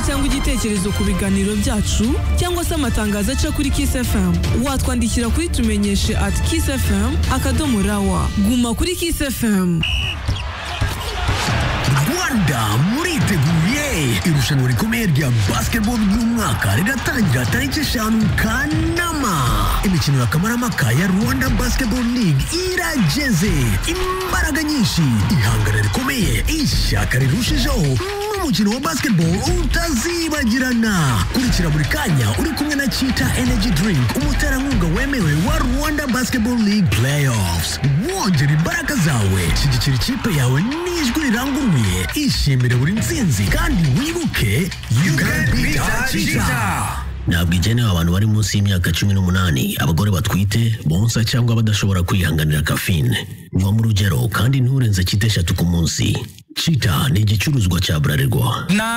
cyangwa igitekerezo ku biganiro byacu cyangwa se amatangazo aca kuri Kiss FM watwandikira kuri tumenyeshe at Kiss FM akadomo rawa guma kuri Kiss FM rwanda muriteguye irushanwa rikomeye rya basketball ry'umwaka riratangira tariki eshanu kanama imikino ya kamarampaka ya rwanda basketball league irageze imbaraga nyinshi ihangana rikomeye ishyaka rirushijeho umukino wa basketball utazibagirana kurikira buri kanya uri kumwe na chita energy drink umuterankunga wemewe wa rwanda basketball league playoffs wongera imbaraga zawe shyigikira ikipe yawe n'ijwi riranguruye ishimire buri nsinzi kandi wibuke you can beat chita ntabwo igenewe abantu bari munsi y'imyaka cumi n'umunani abagore batwite bonsa cyangwa badashobora kwihanganira kafine vuba mu rugero kandi nturenze cyita eshatu ku munsi cita ni igicuruzwa cya buralirwa